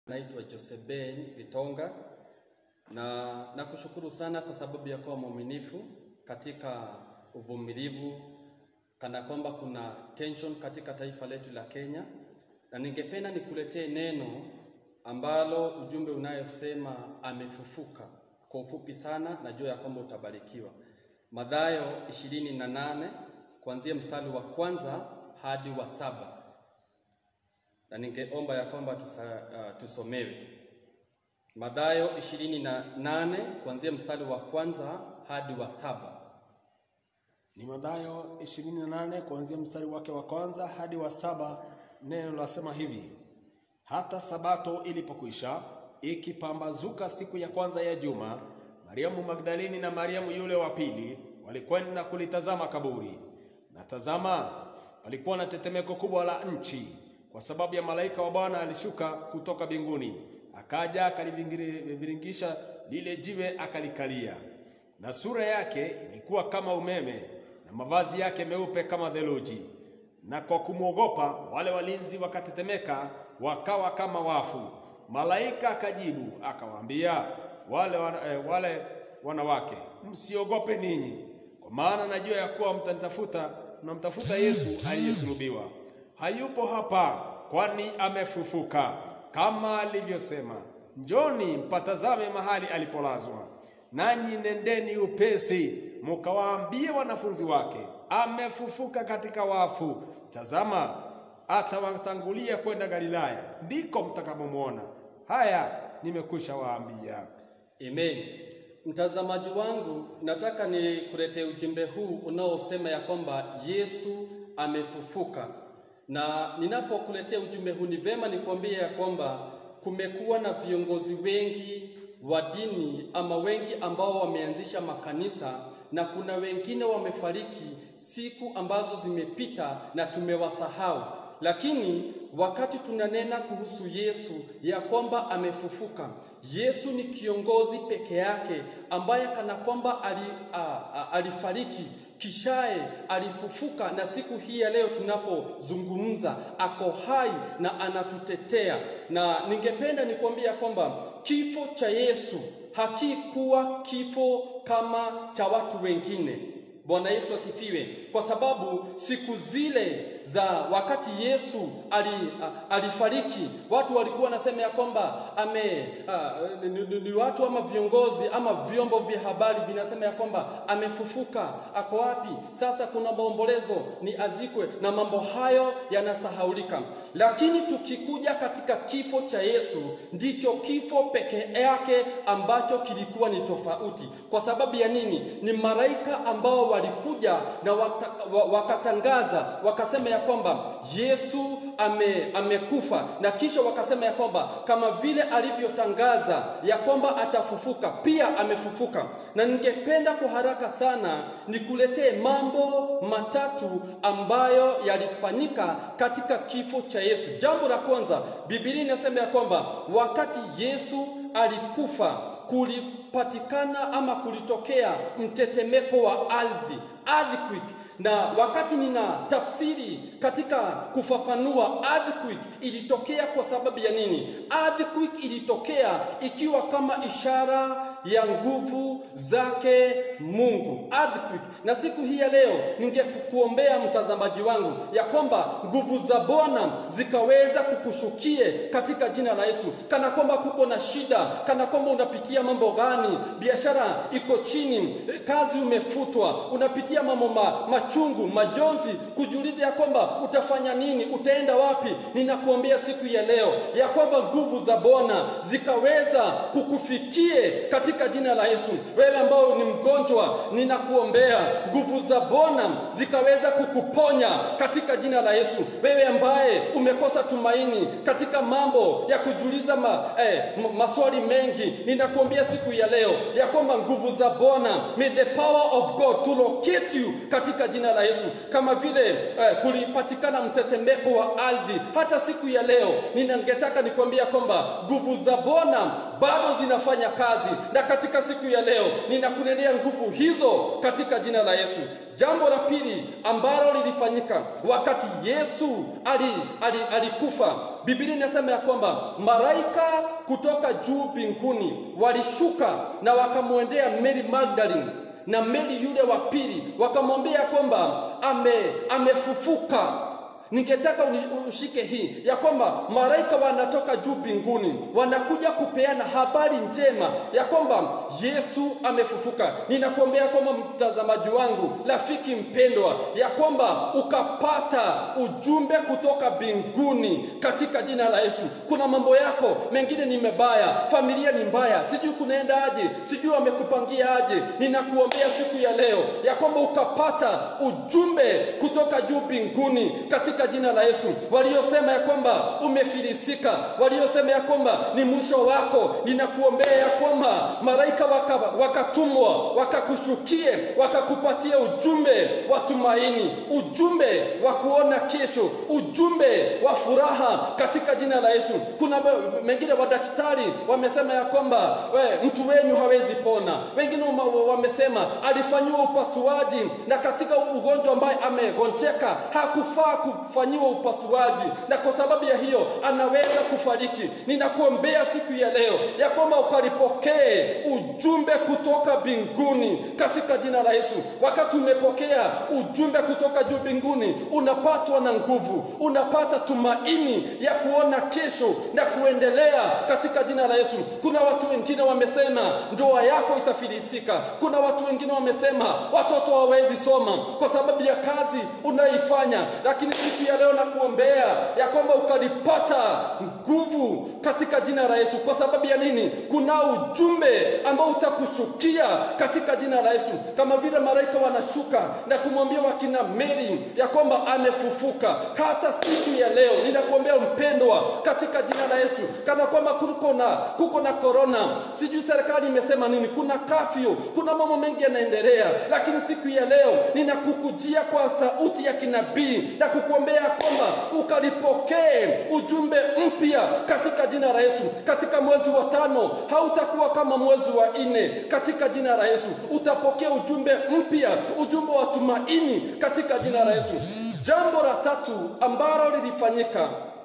Naitwa Joseben Vitonga na nakushukuru sana kwa sababu ya kuwa mwaminifu katika uvumilivu, kana kwamba kuna tension katika taifa letu la Kenya, na ningependa nikuletee neno ambalo ujumbe unayosema amefufuka. Kwa ufupi sana, najua ya kwamba utabarikiwa. Mathayo ishirini na nane kuanzia mstari wa kwanza hadi wa saba na ningeomba ya kwamba tusa, uh, tusomewe Mathayo ishirini na nane kuanzia mstari wa kwanza hadi wa saba. Ni Mathayo 28 kuanzia mstari wake wa kwanza hadi wa saba. Neno lasema hivi: hata sabato ilipokwisha, ikipambazuka siku ya kwanza ya juma, Mariamu Magdalini na Mariamu yule wa pili walikwenda kulitazama kaburi. Na tazama, palikuwa na tetemeko kubwa la nchi, kwa sababu ya malaika wa Bwana alishuka kutoka mbinguni, akaja akaliviringisha lile jiwe, akalikalia. Na sura yake ilikuwa kama umeme, na mavazi yake meupe kama theluji. Na kwa kumwogopa wale walinzi wakatetemeka, wakawa kama wafu. Malaika akajibu akawaambia wale, wana, eh, wale wanawake, msiogope ninyi, kwa maana najua ya kuwa mtanitafuta, mnamtafuta Yesu aliyesulubiwa. Hayupo hapa, kwani amefufuka kama alivyosema. Njoni mpatazame mahali alipolazwa. Nanyi nendeni upesi mukawaambie wanafunzi wake, amefufuka katika wafu. Tazama, atawatangulia kwenda Galilaya, ndiko mtakapomwona. Haya nimekwisha waambia. Amen. Mtazamaji wangu, nataka nikuletee ujumbe huu unaosema ya kwamba Yesu amefufuka, na ninapokuletea ujumbe huu ni vema nikwambie ya kwamba kumekuwa na viongozi wengi wa dini ama wengi ambao wameanzisha makanisa na kuna wengine wamefariki siku ambazo zimepita na tumewasahau. Lakini wakati tunanena kuhusu Yesu ya kwamba amefufuka, Yesu ni kiongozi peke yake ambaye kana kwamba ali, a, a, alifariki kishaye alifufuka, na siku hii ya leo tunapozungumza ako hai na anatutetea. Na ningependa nikwambia kwamba kifo cha Yesu hakikuwa kifo kama cha watu wengine. Bwana Yesu asifiwe, kwa sababu siku zile za wakati Yesu ali, a, alifariki watu walikuwa wanasema ya kwamba ame a, ni, ni, ni watu ama viongozi ama vyombo vya habari vinasema ya kwamba amefufuka. Ako wapi sasa? Kuna maombolezo, ni azikwe, na mambo hayo yanasahaulika. Lakini tukikuja katika kifo cha Yesu, ndicho kifo peke yake ambacho kilikuwa ni tofauti. Kwa sababu ya nini? Ni malaika ambao walikuja na waka, wakatangaza wakasema ya kwamba Yesu ame, amekufa na kisha wakasema ya kwamba kama vile alivyotangaza ya kwamba atafufuka pia amefufuka. Na ningependa kwa haraka sana nikuletee mambo matatu ambayo yalifanyika katika kifo cha Yesu. Jambo la kwanza, Biblia inasema ya kwamba wakati Yesu alikufa kulipatikana ama kulitokea mtetemeko wa ardhi, earthquake na wakati nina tafsiri katika kufafanua earthquake ilitokea kwa sababu ya nini? Earthquake ilitokea ikiwa kama ishara ya nguvu zake Mungu. Earthquake. Na siku hii ya leo ningekuombea mtazamaji wangu ya kwamba nguvu za Bwana zikaweza kukushukie katika jina la Yesu. Kana kwamba kuko na shida, kana kwamba unapitia mambo gani, biashara iko chini, kazi umefutwa, unapitia mambo ma, machungu, majonzi, kujiuliza ya kwamba utafanya nini, utaenda wapi? Ninakuombea siku ya leo ya kwamba nguvu za Bwana zikaweza kukufikie katika jina la Yesu. Wewe ambao ni mgonjwa, ninakuombea nguvu za Bwana zikaweza kukuponya katika jina la Yesu. Wewe ambaye umekosa tumaini katika mambo ya kujiuliza ma, eh, maswali mengi, ninakuombea siku ya leo ya kwamba nguvu za Bwana, may the power of God to locate you katika jina la Yesu, kama vile eh, kulipatikana mtetemeko wa ardhi hata siku ya leo, ninangetaka nikwambia kwamba nguvu za Bwana bado zinafanya kazi, na katika siku ya leo ninakunenea nguvu hizo katika jina la Yesu. Jambo la pili ambalo lilifanyika wakati Yesu ali, ali, alikufa, Biblia inasema ya kwamba malaika kutoka juu mbinguni walishuka na wakamwendea Mary Magdalene na Mary yule wa pili, wakamwambia kwamba ame, amefufuka. Ningetaka ushike hii ya kwamba malaika wanatoka juu mbinguni wanakuja kupeana habari njema ya kwamba Yesu amefufuka. Ninakuombea kwamba mtazamaji wangu, rafiki mpendwa, ya kwamba ukapata ujumbe kutoka mbinguni katika jina la Yesu. Kuna mambo yako mengine ni mebaya, familia ni mbaya, sijui kunaenda aje, sijui wamekupangia aje. Ninakuombea siku ya leo ya kwamba ukapata ujumbe kutoka juu mbinguni katika jina la Yesu. Waliosema ya kwamba umefilisika, waliosema ya kwamba ni mwisho wako, ninakuombea ya kwamba malaika wakatumwa waka wakakushukie, wakakupatia ujumbe wa tumaini, ujumbe wa kuona kesho, ujumbe wa furaha katika jina la Yesu. Kuna mengine wadaktari wamesema ya kwamba we, mtu wenyu hawezi pona, wengine wamesema alifanyiwa upasuaji na katika ugonjwa ambaye amegonjeka hakufaa kufanyiwa upasuaji, na kwa sababu ya hiyo anaweza kufariki. Ninakuombea siku ya leo ya kwamba ukalipokee ujumbe kutoka mbinguni katika jina la Yesu. Wakati umepokea ujumbe kutoka juu mbinguni, unapatwa na nguvu, unapata tumaini ya kuona kesho na kuendelea katika jina la Yesu. Kuna watu wengine wamesema ndoa yako itafilisika. Kuna watu wengine wamesema watoto hawawezi soma kwa sababu ya kazi unaifanya, lakini siku ya leo nakuombea ya kwamba ukalipata nguvu katika jina la Yesu. Kwa sababu ya nini? Kuna ujumbe ambao utakushukia katika jina la Yesu, kama vile malaika wanashuka na kumwambia wakina Mary ya kwamba amefufuka. Hata siku ya leo ninakuombea mpendwa, katika jina la Yesu, kana kwamba kuko na kuko na korona, sijui serikali imesema nini, kuna kafyu, kuna mambo mengi yanaendelea, lakini siku ya leo ninakukujia kwa sauti ya kinabii na kukuombea kwamba ukalipokee ujumbe mpya katika jina la Yesu. Katika mwezi wa tano hautakuwa kama mwezi wa nne, katika jina la Yesu utapokea ujumbe mpya, ujumbe wa tumaini katika jina la Yesu. Jambo la tatu ambalo lilifanyika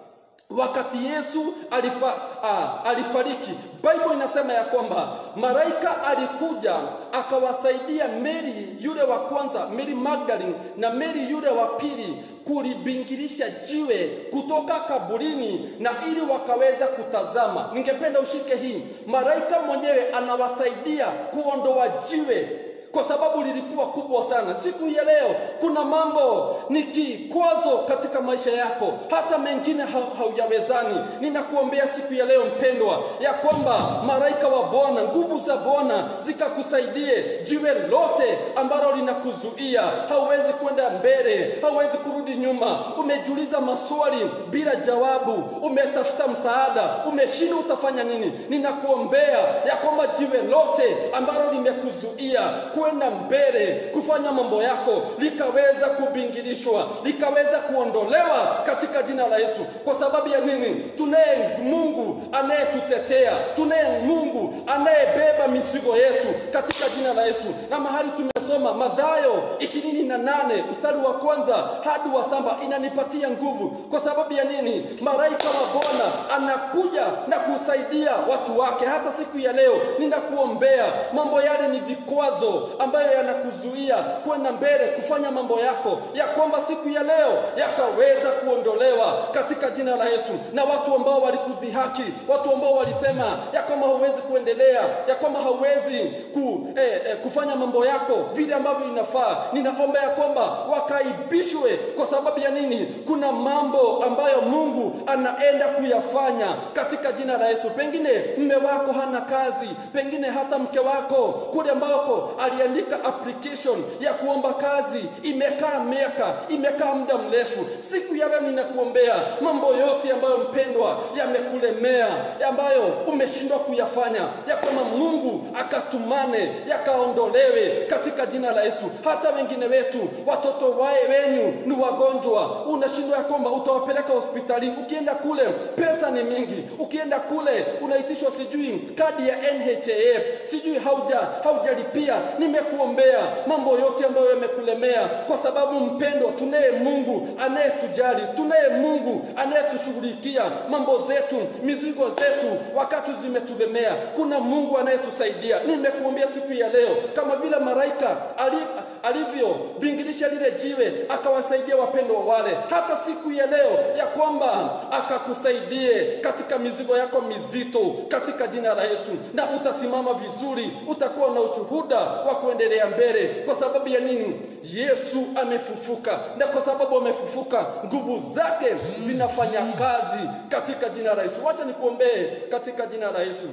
wakati Yesu alifa, ah, alifariki, Bible inasema ya kwamba malaika alikuja akawasaidia Mary yule wa kwanza, Mary Magdalene na Mary yule wa pili kulibingirisha jiwe kutoka kaburini na ili wakaweza kutazama. Ningependa ushike hii, malaika mwenyewe anawasaidia kuondoa jiwe kwa sababu lilikuwa kubwa sana. Siku ya leo kuna mambo ni kikwazo katika maisha yako, hata mengine ha haujawezani. Ninakuombea siku ya leo mpendwa, ya kwamba malaika wa Bwana, nguvu za Bwana zikakusaidie jiwe lote ambalo linakuzuia, hauwezi kwenda mbele, hauwezi kurudi nyuma. Umejiuliza maswali bila jawabu, umetafuta msaada, umeshindwa utafanya nini? Ninakuombea ya kwamba jiwe lote ambalo limekuzuia kwenda mbele kufanya mambo yako likaweza kubingilishwa likaweza kuondolewa katika jina la Yesu. Kwa sababu ya nini? Tunaye Mungu anayetutetea, tunaye Mungu anayebeba mizigo yetu katika jina la Yesu. Na mahali tumesoma Mathayo ishirini na nane mstari wa kwanza hadi wa saba inanipatia nguvu. Kwa sababu ya nini? Malaika wa Bwana anakuja na kusaidia watu wake. Hata siku ya leo ninakuombea, mambo yale ni vikwazo ambayo yanakuzuia kwenda mbele kufanya mambo yako, ya kwamba siku ya leo yakaweza kuondolewa katika jina la Yesu. Na watu ambao walikudhihaki, watu ambao walisema ya kwamba hauwezi kuendelea, ya kwamba hauwezi ku, eh, eh, kufanya mambo yako vile ambavyo inafaa, ninaomba ya kwamba wakaibishwe. Kwa sababu ya nini? Kuna mambo ambayo Mungu anaenda kuyafanya katika jina la Yesu. Pengine mme wako hana kazi, pengine hata mke wako kule ambako aliandika application ya kuomba kazi imekaa miaka, imekaa muda mrefu. Siku ya leo ninakuombea mambo yote ambayo mpendwa yamekulemea, ambayo umeshindwa kuyafanya, ya kwamba Mungu akatumane yakaondolewe katika jina la Yesu. Hata wengine wetu watoto wae wenyu ni wagonjwa, unashindwa ya kwamba utawapeleka hospitalini. Ukienda kule pesa ni mingi, ukienda kule unaitishwa sijui kadi ya NHIF, sijui hauja haujalipia. Nimekuombea mambo yote ambayo yamekulemea, kwa sababu mpendo, tunaye Mungu anayetujali, tunaye Mungu anayetushughulikia mambo zetu, mizigo zetu wakati zimetulemea. Kuna Mungu anayetusaidia. Nimekuombea siku ya leo, kama vile malaika ali, alivyobingirisha lile jiwe akawasaidia wapendwa wale, hata siku ya leo ya kwamba akakusaidie katika mizigo yako mizito katika jina la Yesu, na utasimama vizuri, utakuwa na ushuhuda wa kuendelea mbele. Kwa sababu ya nini? Yesu amefufuka, na kwa sababu amefufuka, nguvu zake zinafanya kazi katika jina la Yesu. Wacha nikuombee katika jina la Yesu.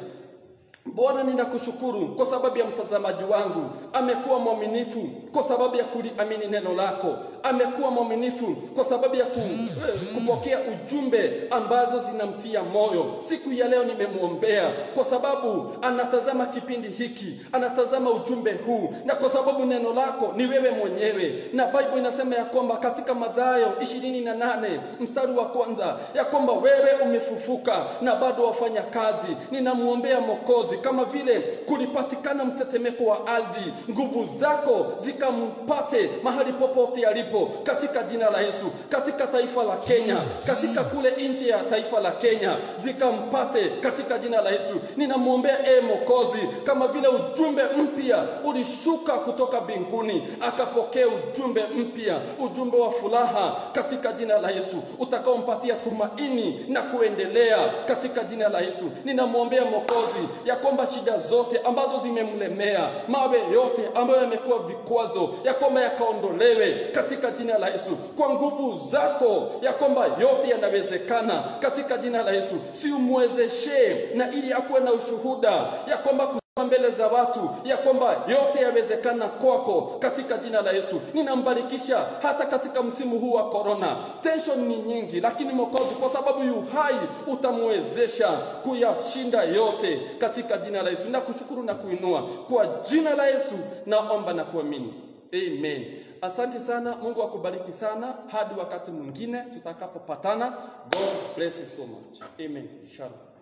Bwana, ninakushukuru kwa sababu ya mtazamaji wangu, amekuwa mwaminifu kwa sababu ya kuliamini neno lako, amekuwa mwaminifu kwa sababu ya ku, eh, kupokea ujumbe ambazo zinamtia moyo. Siku ya leo nimemwombea kwa sababu anatazama kipindi hiki, anatazama ujumbe huu, na kwa sababu neno lako ni wewe mwenyewe, na Bible inasema ya kwamba katika Mathayo ishirini na nane mstari wa kwanza ya kwamba wewe umefufuka na bado wafanya kazi. Ninamwombea Mwokozi kama vile kulipatikana mtetemeko wa ardhi, nguvu zako zikampate mahali popote alipo, katika jina la Yesu. Katika taifa la Kenya, katika kule nje ya taifa la Kenya, zikampate katika jina la Yesu. Ninamwombea e Mwokozi, kama vile ujumbe mpya ulishuka kutoka mbinguni, akapokea ujumbe mpya, ujumbe wa furaha katika jina la Yesu, utakaompatia tumaini na kuendelea katika jina la Yesu. Ninamwombea Mwokozi ya kwamba shida zote ambazo zimemlemea, mawe yote ambayo yamekuwa vikwazo, ya kwamba yakaondolewe katika jina la Yesu, kwa nguvu zako, ya kwamba yote yanawezekana katika jina la Yesu. Si umwezeshe na ili akuwe na ushuhuda ya kwamba mbele za watu ya kwamba yote yawezekana kwako katika jina la Yesu. Ninambarikisha hata katika msimu huu wa korona, tension ni nyingi, lakini Mwokozi, kwa sababu yu hai, utamwezesha kuyashinda yote katika jina la Yesu. Nakushukuru na kuinua kwa jina la Yesu, naomba na kuamini, amen. Asante sana, Mungu akubariki sana, hadi wakati mwingine tutakapopatana. God bless you so much, amen. Shalom.